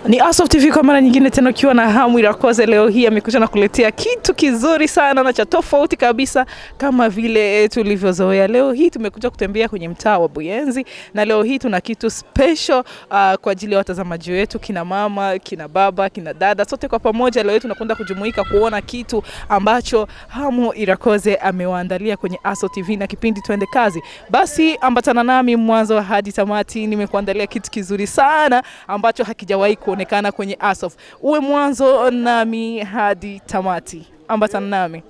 Ni Asof TV kwa mara nyingine tena, ukiwa na hamu Irakoze. Leo hii amekuja na kuletea kitu kizuri sana na cha tofauti kabisa, kama vile tulivyozoea. Leo hii tumekuja kutembea kwenye mtaa wa Buyenzi, na leo hii tuna kitu special uh, kwa ajili ya watazamaji wetu, kina mama, kina baba, kina dada, sote kwa pamoja. Leo hii tunakwenda kujumuika kuona kitu ambacho Hamu Irakoze amewaandalia kwenye Aso TV na kipindi Twende Kazi. Basi ambatana nami mwanzo hadi tamati, nimekuandalia kitu kizuri sana ambacho hakijawahi kuonekana kwenye Asof. Uwe mwanzo nami hadi tamati, ambatana nami.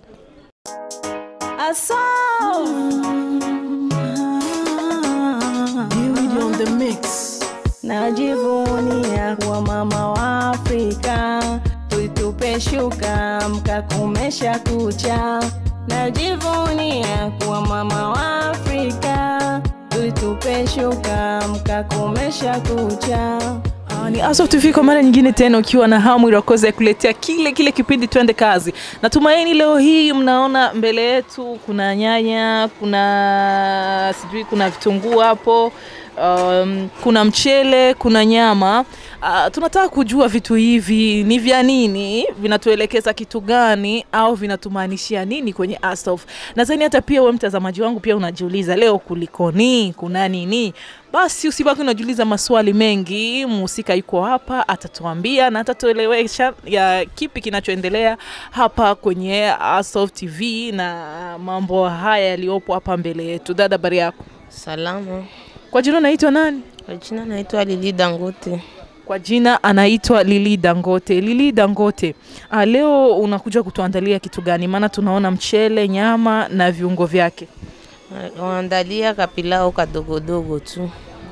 Najivunia kuwa mama wa Afrika, tuitupe shuka mkakumesha kucha. Najivunia kuwa mama wa Afrika, tuitupe shuka mkakumesha kucha. Ah, Ni Asof TV kwa mara nyingine tena, ukiwa na hamu Irakoze ya kuletea kile kile kipindi Twende Kazi. Natumaini leo hii mnaona mbele yetu kuna nyanya, kuna sijui, kuna vitunguu hapo um, kuna mchele, kuna nyama. Uh, tunataka kujua vitu hivi ni vya nini, vinatuelekeza kitu gani, au vinatumaanishia nini kwenye Asof. Nadhani hata pia wewe mtazamaji wangu pia unajiuliza leo kulikoni, kuna nini? Basi usibaki unajiuliza maswali mengi. Mhusika yuko hapa, atatuambia na atatuelewesha ya kipi kinachoendelea hapa kwenye Asof TV na mambo haya yaliyopo hapa mbele yetu. Dada, habari yako? Salama. Kwa jina unaitwa nani? Kwa jina naitwa Lili Dangote. Kwa jina anaitwa Lili Dangote. Lili Dangote, ah, leo unakuja kutuandalia kitu gani? Maana tunaona mchele, nyama na viungo vyake. Waandalia kapilao kadogodogo tu.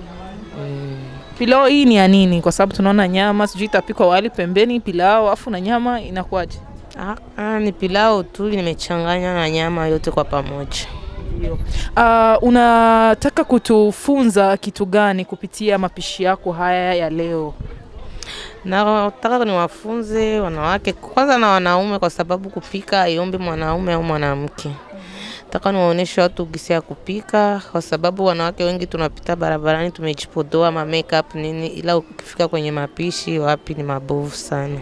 Pilao hii ni ya nini? Kwa sababu tunaona nyama, sijui itapikwa wali pembeni, pilao afu na nyama inakuwaje? Ah, ah, ni pilao tu nimechanganya na nyama yote kwa pamoja. Uh, unataka kutufunza kitu gani kupitia mapishi yako haya ya leo? Nataka niwafunze wanawake kwanza na wanaume, kwa sababu kupika haiombi mwanaume au mwanamke. Nataka niwaoneshe watu gisi ya kupika, kwa sababu wanawake wengi tunapita barabarani tumejipodoa ma makeup nini, ila ukifika kwenye mapishi wapi ni mabovu sana.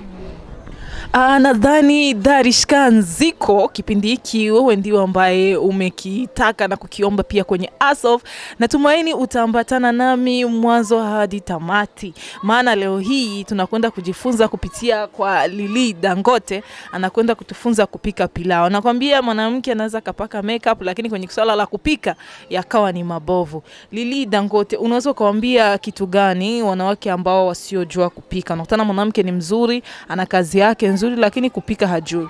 Ah, nadhani Darishka Nziko, kipindi hiki wewe ndio ambaye umekitaka na kukiomba pia kwenye Asof. Natumaini utaambatana nami mwanzo hadi tamati, maana leo hii tunakwenda kujifunza kupitia kwa Lili Dangote, anakwenda kutufunza kupika pilau. Nakwambia mwanamke anaweza kapaka makeup, lakini kwenye swala la kupika yakawa ni mabovu. Lili Dangote, unaweza ukawambia kitu gani wanawake ambao wasiojua kupika? Unakutana mwanamke ni mzuri, ana kazi yake nzuri, lakini kupika hajui.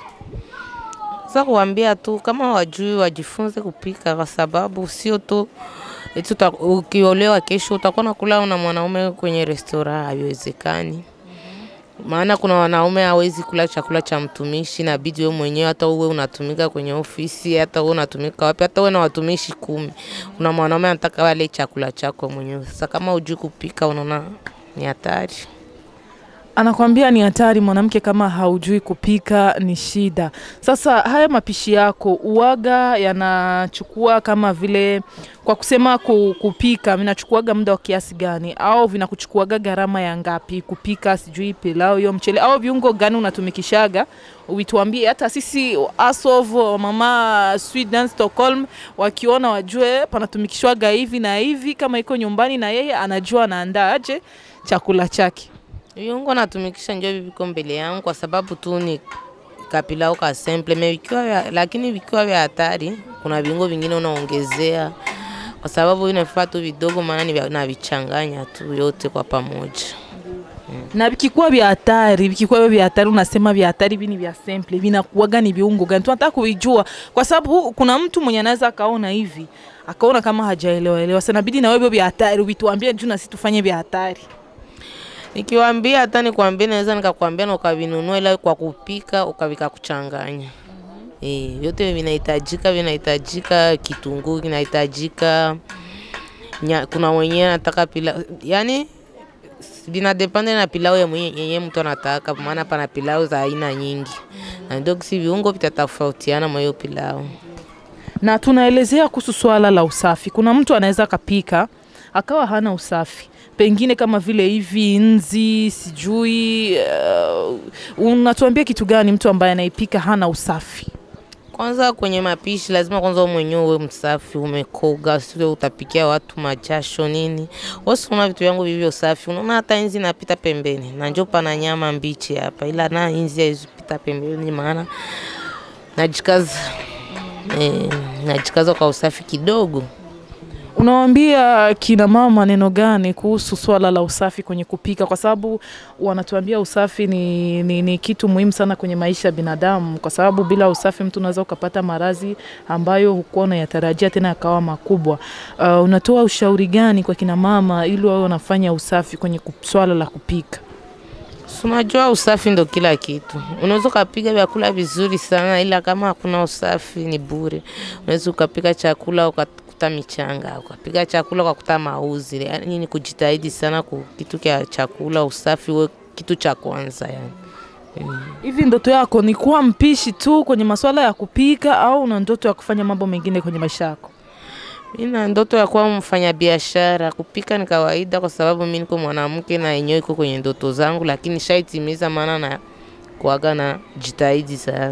Sasa kuambia tu kama wajui wajifunze kupika, kwa sababu sio tu eti uta- ukiolewa kesho utakuwa nakula na mwanaume kwenye restora, haiwezekani. Maana kuna wanaume hawezi kula chakula cha mtumishi, inabidi wewe mwenyewe, hata uwe unatumika kwenye ofisi, hata uwe unatumika wapi, hata uwe na watumishi kumi, kuna mwanaume anataka wale chakula chako mwenyewe. Sasa kama hujui kupika, unaona ni hatari. Anakwambia ni hatari mwanamke, kama haujui kupika ni shida. Sasa haya mapishi yako uwaga yanachukua kama vile, kwa kusema ku, kupika vinachukuaga muda wa kiasi gani, au vinakuchukuaga gharama ya ngapi kupika, sijui pilau hiyo mchele, au viungo gani unatumikishaga? Uituambie hata sisi Asov mama Sweden Stockholm wakiona wajue panatumikishwaga hivi na hivi, kama iko nyumbani na yeye anajua anaandaaje chakula chake. Viungo natumikisha njo hivi viko mbele yangu kwa sababu tu ni kapilao ka simple me vikiwa vya, lakini vikiwa vya hatari, kuna viungo vingine unaongezea kwa sababu inafaa tu vidogo, maana ni vya- navichanganya tu yote kwa pamoja. na vikikuwa vya hatari, vikikuwa vya hatari, unasema vya hatari, hivi ni vya simple, vinakuwaga ni viungo gani? Tunataka kuijua, kwa sababu kuna mtu mwenye anaweza akaona hivi akaona kama hajaelewa elewa. Sasa inabidi na wewe vya hatari uvituambie juu na sisi tufanye vya hatari. Nikiwaambia hata nikwambie, naweza nikakwambia na ukavinunua, ila kwa kupika ukavika kuchanganya. Eh, vyote vinahitajika, vinahitajika kitunguu kinahitajika, nya- kuna mwenyewe anataka pilau, yani vinadepende na pilau ya mwenye yenye mtu anataka, maana pana pilau za aina nyingi, na ndio si viungo vitatofautiana mwa hiyo pilau. Na tunaelezea kuhusu swala la usafi. Kuna mtu anaweza akapika akawa hana usafi pengine kama vile hivi nzi sijui uh, unatuambia kitu gani mtu ambaye anaipika hana usafi Kwanza kwenye mapishi lazima kwanza wewe mwenyewe uwe msafi, umekoga, sio utapikia watu majasho nini. Wewe una vitu vyangu vivyo safi. Unaona hata inzi napita pembeni. Na njoo pana nyama mbichi hapa. Ila na inzi haizipita pembeni maana najikaza eh, najikaza kwa usafi kidogo. Unawaambia kina mama neno gani kuhusu swala la usafi kwenye kupika? Kwa sababu wanatuambia usafi ni, ni, ni kitu muhimu sana kwenye maisha ya binadamu, kwa sababu bila usafi mtu unaweza ukapata maradhi ambayo hukuwa unayatarajia tena yakawa makubwa. Uh, unatoa ushauri gani kwa kina mama ili wawe wanafanya usafi kwenye kup- swala la kupika? Si Unajua usafi ndo kila kitu. Unaweza ukapika vyakula vizuri sana, ila kama hakuna usafi ni bure. Unaweza ukapika chakula ukakuta michanga, ukapika chakula ukakuta mauzi. Yani ni kujitahidi sana ku kitu cha chakula, usafi uwe kitu cha kwanza yani. Hivi ndoto yako ni kuwa mpishi tu kwenye masuala ya kupika au una ndoto ya kufanya mambo mengine kwenye maisha yako? Mimi na ndoto ya kuwa mfanya biashara. Kupika ni kawaida kwa sababu mimi niko mwanamke na yenyewe iko kwenye ndoto zangu, lakini shaitimiza maana na kuaga na jitahidi sana.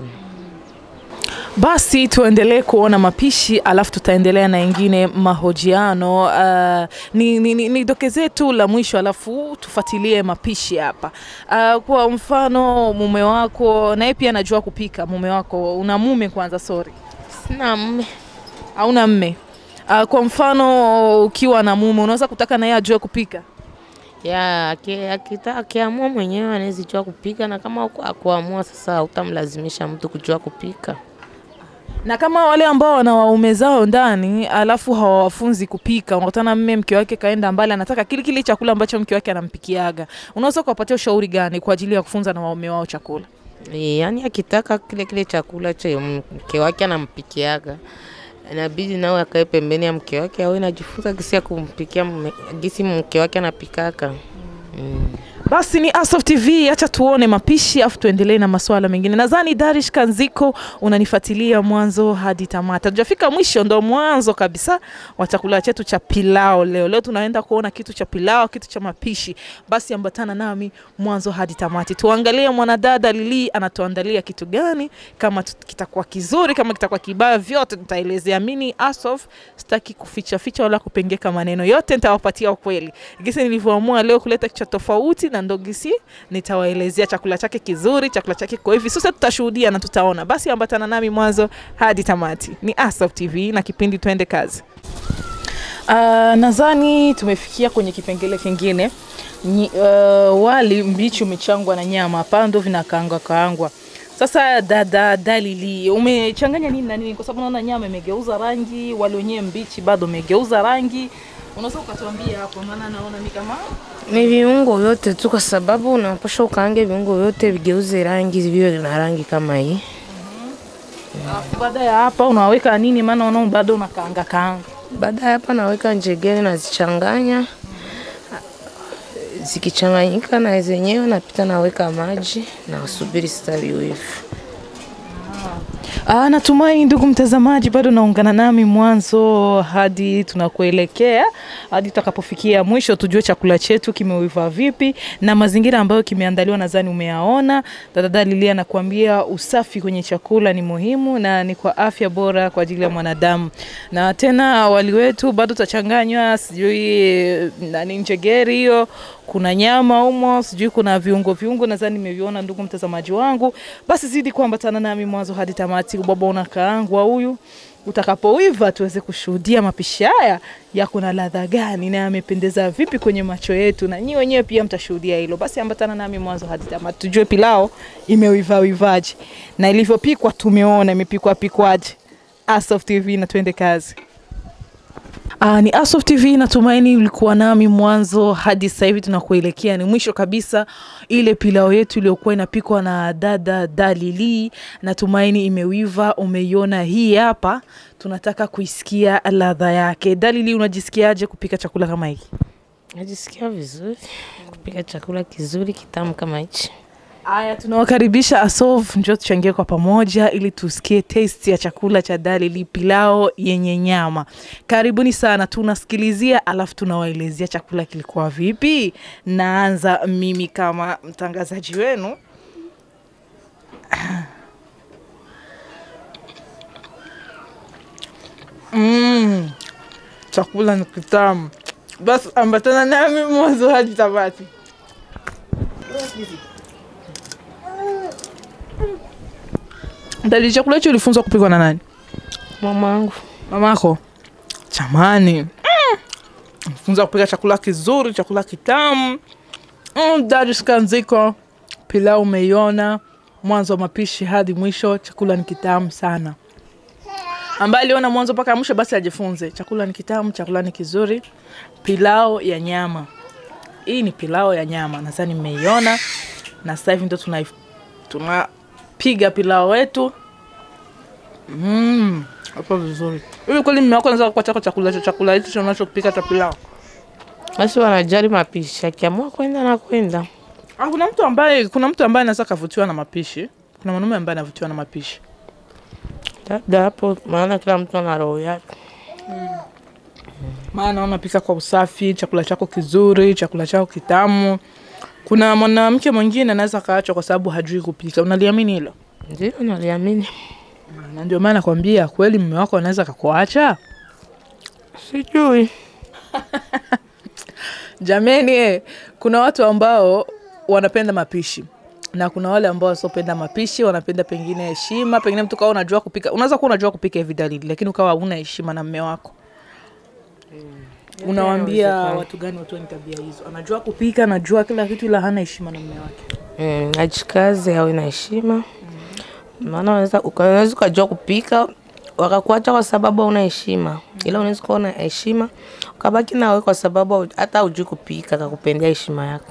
Basi tuendelee kuona mapishi, alafu tutaendelea na ingine mahojiano. Uh, ni, ni, ni, ni dokezee tu la mwisho, alafu tufuatilie mapishi hapa. Uh, kwa mfano mume wako naye pia anajua kupika. Mume wako una mume kwanza? Sorry, Sina mume. hauna mme. Uh, kwa mfano ukiwa na mume unaweza kutaka naye ajue kupika? ya aki- akita- akiamua mwenyewe anaweza jua kupika, na kama aku- akuamua sasa, hautamlazimisha mtu kujua kupika. na kama wale ambao wana waume zao ndani alafu hawawafunzi kupika, unakutana mme mke wake kaenda mbali, anataka kile kile chakula ambacho mke wake anampikiaga, unaweza kuwapatia ushauri gani kwa ajili ya kufunza na waume wao chakula? E, yani akitaka kile kile chakula cha mke wake anampikiaga inabidi nawe akae pembeni ya mke wake awe najifunza gisi ya kumpikia mme- gisi mke wake anapikaka. Mm. Basi ni Asof TV, acha tuone mapishi afu tuendelee na masuala mengine. Nadhani Darish Kanziko unanifuatilia mwanzo hadi tamata. Tujafika mwisho, ndo mwanzo kabisa wa chakula chetu cha pilao leo. Leo tunaenda kuona kitu cha pilao, kitu cha mapishi. Basi ambatana nami mwanzo hadi tamati, tuangalie mwanadada Lili anatuandalia kitu gani, kama tu- kitakuwa kizuri, kama kitakuwa kibaya, vyote tutaelezea. Mimi Asof sitaki kuficha ficha wala kupengeka maneno, yote nitawapatia ukweli. Gisi nilivyoamua leo kuleta kitu cha tofauti na ndo gisi nitawaelezea chakula chake kizuri, chakula chake kwa hivi. Sasa tutashuhudia na tutaona. Basi ambatana nami mwanzo hadi tamati. Ni Asaf TV na kipindi Twende Kazi. Uh, nadhani tumefikia kwenye kipengele kingine. Nyi, uh, wali mbichi umechangwa na nyama, hapa ndo vinakaangwa kaangwa. Sasa dada Dalili, umechanganya nini na nini? Kwa sababu naona nyama imegeuza rangi, wali wenyewe mbichi bado umegeuza rangi. Unaweza ukatuambia hapo, maana naona ni kama Ni viungo vyote tu, kwa sababu unapasha ukaange viungo vyote vigeuze rangi viwe na rangi kama hii. Alafu baada ya hapa unaweka nini? Maana unaona bado unakaanga kaanga. Baada ya hapa naweka njegere nazichanganya, zikichanganyika na zenyewe napita naweka maji na subiri sasa viive. Ah, natumai ndugu mtazamaji bado naungana nami mwanzo hadi tunakuelekea hadi tutakapofikia mwisho, tujue chakula chetu kimeiva vipi na mazingira ambayo kimeandaliwa, nadhani umeyaona. Dada Lilia anakuambia usafi kwenye chakula ni muhimu na ni kwa afya bora kwa ajili ya mwanadamu. Na tena wali wetu bado utachanganywa, sijui nani, njegeri hiyo kuna nyama humo, sijui kuna viungo viungo, nadhani nimeviona ndugu mtazamaji wangu. Basi zidi kuambatana nami mwanzo hadi tamati. Ubaba unakaangwa huyu, utakapoiva tuweze kushuhudia mapishi haya yako na ladha gani na yamependeza vipi kwenye macho yetu, na nyinyi wenyewe pia mtashuhudia hilo. Basi ambatana nami mwanzo hadi tamati, tujue pilao imeiva wivaje na ilivyopikwa, tumeona imepikwa pikwaje. Asof TV na twende kazi. Uh, ni Asof TV, natumaini ulikuwa nami mwanzo hadi sasa hivi tunakuelekea ni mwisho kabisa. Ile pilao yetu iliyokuwa inapikwa na dada Dalili, natumaini imewiva, umeiona. Hii hapa tunataka kuisikia ladha yake. Dalili, unajisikiaje kupika chakula kama hiki? Najisikia vizuri kupika chakula kizuri kitamu kama hichi. Aya, tunawakaribisha Asov, njoo tuchangie kwa pamoja ili tusikie taste ya chakula cha Dalili, pilao yenye nyama. Karibuni sana, tunasikilizia alafu tunawaelezea chakula kilikuwa vipi. Naanza mimi kama mtangazaji wenu. Mm, chakula ni kitamu. Basi ambatana nami mwanzo hadi tamati. Dalili, chakula hicho ulifunzwa kupikwa na nani? Mamangu Mamako? Chamani. Mm. Funza kupika chakula kizuri, chakula kitamu. Mm, Dadi Skanziko, pilau umeiona mwanzo wa mapishi hadi mwisho. Chakula ni kitamu sana. Ambaye aliona mwanzo mpaka mwisho, basi ajifunze. Chakula ni kitamu, chakula ni kizuri. Pilau ya nyama, hii ni pilau ya nyama, nadhani mmeiona, na sasa hivi ndo tuna tunapiga pilau wetu Mm, hapo vizuri. Hivi kweli mume wako anaweza kuacha chakula hicho chakula hicho unachopika cha pilau? basi wanajali mapishi, akiamua kwenda na kwenda. Ah, kuna mtu ambaye kuna mtu ambaye anaweza kavutiwa na mapishi. Kuna mwanaume ambaye anavutiwa na mapishi. Labda hapo, maana kila mtu ana roho yake. Maana unapika kwa usafi, chakula chako kizuri, chakula chako kitamu. Kuna mwanamke mwingine anaweza kaachwa kwa sababu hajui kupika. Unaliamini hilo? Ndio naliamini, Na ndio maana nakwambia kweli mume wako anaweza kakuacha. sijui Jameni, eh, kuna watu ambao wanapenda mapishi na kuna wale ambao wasiopenda mapishi, wanapenda pengine heshima. Pengine mtu kawa unajua kupika, unaweza kuwa unajua kupika hivi Dalili, lakini ukawa huna heshima na mme wako. Unawaambia inawezekana. watu gani watu wenye tabia hizo? Anajua kupika, anajua kila kitu, ila hana heshima na mme wake. mm, ajikaze, awe na heshima, maana unaweza unaweza ukajua kupika wakakuacha kwa sababu hauna heshima, ila unaweza kuwa na heshima ukabaki nawe kwa sababu hau- hata hujui kupika, akakupendea heshima yako.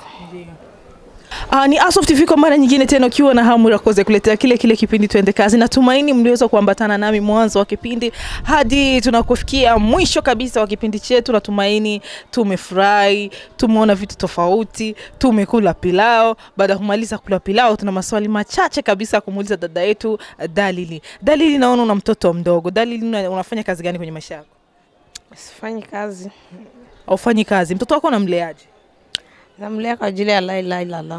Ah, ni Asof TV kwa mara nyingine tena ukiwa na hamu ya kuweza kuletea kile kile kipindi Twende Kazi. Natumaini mliweza kuambatana nami mwanzo wa kipindi hadi tunakufikia mwisho kabisa wa kipindi chetu. Natumaini tumefurahi, tumeona vitu tofauti, tumekula pilao. Baada ya kumaliza kula pilao, tuna maswali machache kabisa ya kumuuliza dada yetu Dalili. Dalili, naona una mtoto mdogo. Dalili, una- unafanya kazi gani kwenye maisha yako? Sifanyi kazi, Aufanyi kazi? Mtoto wako unamleaje? namlea kwa ajili ya la ilaha illallah.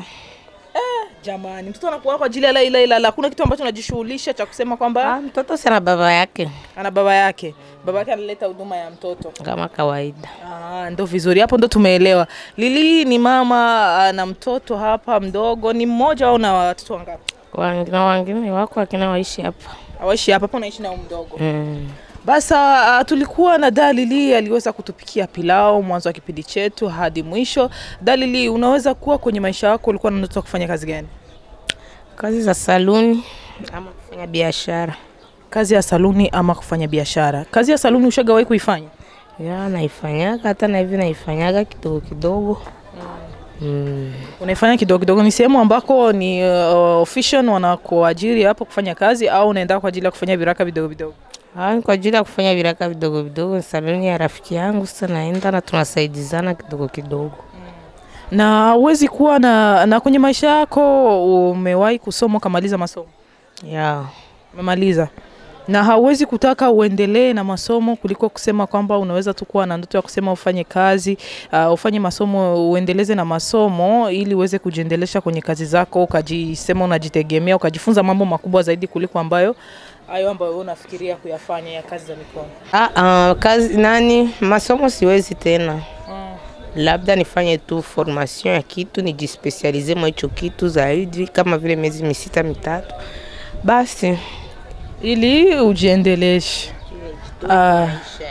Jamani, mtoto anakuwa kwa ajili ya la ilaha illallah. Kuna kitu ambacho unajishughulisha cha kusema kwamba Ah, mtoto si ana baba yake ana baba yake, baba yake analeta huduma ya mtoto. kama kawaida. Ah, ndo vizuri hapo, ndo tumeelewa. Lili ni mama ah, na mtoto hapa mdogo, ni mmoja au na watoto wangapi? Wengine wengine wako akina waishi hapa Awaishi hapa hapa, unaishi na huyu mdogo. mm. Basi ah, tulikuwa na Dalili aliweza kutupikia pilau mwanzo wa kipindi chetu hadi mwisho. Dalili, unaweza kuwa kwenye maisha yako ulikuwa na ndoto ya kufanya kazi gani? kazi za saluni ama kufanya biashara Kazi ya saluni ama kufanya biashara? Kazi ya saluni ushagawahi kuifanya? ya naifanyaga, hata na hivi naifanyaga kidogo kidogo mm. unaifanya kidogo kidogo, ni sehemu ambako ni uh, official wanakuajiri hapo kufanya kazi, au unaenda kwa ajili ya kufanya viraka vidogo vidogo? Ah, ni kwa ajili ya kufanya viraka vidogo vidogo. Ni saluni ya rafiki yangu, sasa naenda na tunasaidizana kidogo kidogo. Na huwezi kuwa na, na kwenye maisha yako umewahi kusoma ukamaliza masomo, ya umemaliza na hauwezi kutaka uendelee na masomo kuliko kusema kwamba unaweza tu kuwa na ndoto ya kusema ufanye kazi uh, ufanye masomo uendeleze na masomo ili uweze kujiendelesha kwenye kazi zako, ukajisema unajitegemea, ukajifunza mambo makubwa zaidi kuliko ambayo hayo ambayo wewe unafikiria kuyafanya ya kazi za mikono. ah, ah, kazi nani, masomo siwezi tena, labda nifanye tu formation ya kitu, nijispesialize mwa hicho kitu zaidi, kama vile miezi misita mitatu, basi ili ujiendeleshe. Ah,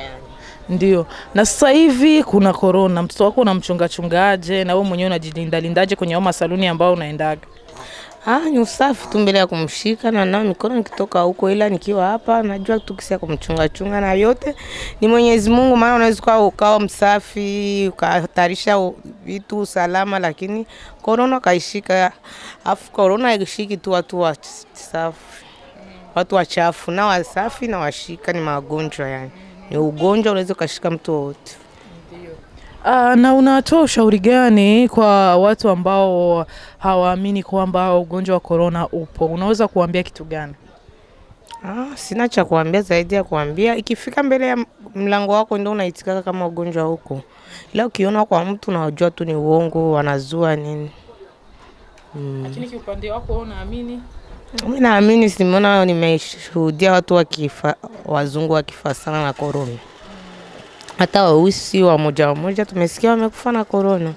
ndio. Na sasa hivi kuna korona, mtoto wako unamchunga chungaje, na wewe mwenyewe unajilinda lindaje kwenye hao masaluni ambao unaendaga? Ah, ni usafi tu mbele ya kumshika na nao mikono nikitoka huko, ila nikiwa hapa najua tu kisia kumchunga chunga, na yote ni Mwenyezi Mungu, maana unaweza kuwa ukawa msafi ukahatarisha u- vitu usalama, lakini korona kaishika. Afu korona haishiki tu watu wasafi, watu wachafu na wasafi na washika, ni magonjwa yani, ni ugonjwa unaweza ukashika mtu wowote. Uh, na unatoa ushauri gani kwa watu ambao hawaamini kwamba ugonjwa wa korona upo? Unaweza kuambia kitu gani? Ah, sina cha kuambia zaidi ya kuambia ikifika mbele ya mlango wako ndio unaitikaka kama ugonjwa huko, ila ukiona kwa mtu unajua tu ni uongo, wanazua nini. Lakini kiupande wako unaamini? Mi naamini, simeona, nimeshuhudia watu wakifa, wazungu wakifa sana na korona, hata weusi wamoja wamoja tumesikia wamekufa na korona.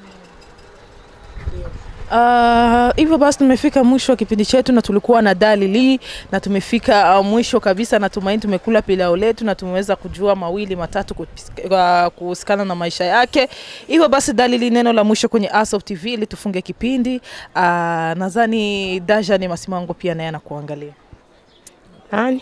Uh, hivyo basi tumefika mwisho wa kipindi chetu na tulikuwa na dalili na tumefika uh, mwisho kabisa. Natumaini tumekula pilau letu na tumeweza kujua mawili matatu kupis- uh, kuhusikana na maisha yake. Hivyo basi dalili, neno la mwisho kwenye Asof TV ili tufunge kipindi. Uh, nadhani Daja ni Masimango pia naye anakuangalia. Nani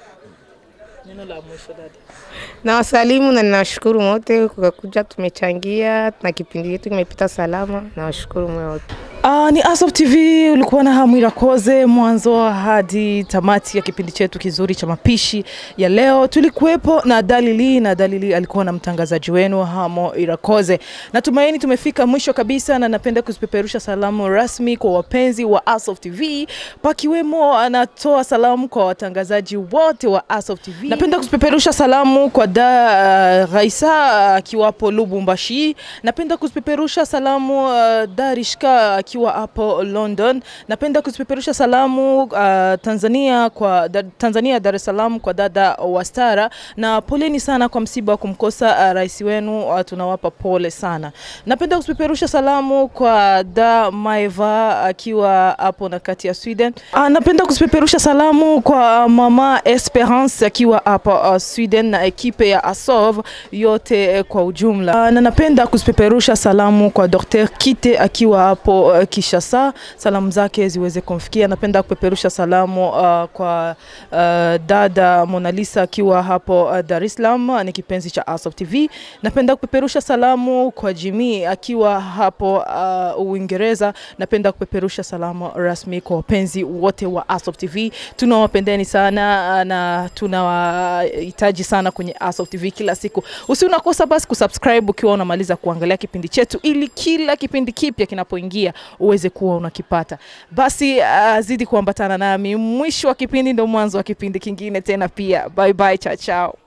Neno la mwisho dada. na wasalimu na ninawashukuru wote kwa kuja, tumechangia na kipindi chetu kimepita salama. Nawashukuru moyo wote. Uh, ni Asof TV ulikuwa na Hamwira Koze mwanzo hadi tamati ya kipindi chetu kizuri cha mapishi ya leo. Tulikuwepo na Dalili na Dalili alikuwa na mtangazaji wenu Hamo Irakoze. Natumaini tumefika mwisho kabisa, na napenda kuzipeperusha salamu rasmi kwa wapenzi wa Asof TV, pakiwemo anatoa salamu kwa watangazaji wote wa Asof TV. Napenda kuzipeperusha salamu kwa da uh, Raisa akiwapo Lubumbashi. Napenda kuzipeperusha salamu uh, Darishka akiwa hapo London. Napenda kuzipeperusha salamu uh, Tanzania kwa da, Tanzania Dar es Salaam kwa dada Wastara, na poleni sana kwa msiba wa kumkosa uh, rais wenu uh, tunawapa pole sana. Napenda kuzipeperusha salamu kwa da Maeva akiwa hapo na kati ya Sweden. Uh, napenda kuzipeperusha salamu kwa mama Esperance akiwa hapa uh, Sweden na ekipe ya Asov yote eh, kwa ujumla. Uh, na napenda kuzipeperusha salamu kwa Dr. Kite akiwa hapo uh, Kishasa, salamu zake ziweze kumfikia. Napenda kupeperusha salamu uh, kwa uh, dada Mona Lisa akiwa hapo uh, Dar es Salaam, ni kipenzi cha Asop TV. Napenda kupeperusha salamu kwa Jimmy akiwa hapo uh, Uingereza. Napenda kupeperusha salamu rasmi kwa wapenzi wote wa Asop TV. Tunawapendeni sana uh, na tunawahitaji sana kwenye Asop TV kila siku. Usi unakosa basi kusubscribe ukiwa unamaliza kuangalia kipindi chetu, ili kila kipindi kipya kinapoingia uweze kuwa unakipata. Basi uh, zidi kuambatana nami, mwisho wa kipindi ndo mwanzo wa kipindi kingine tena pia. Bye bye, chao chao.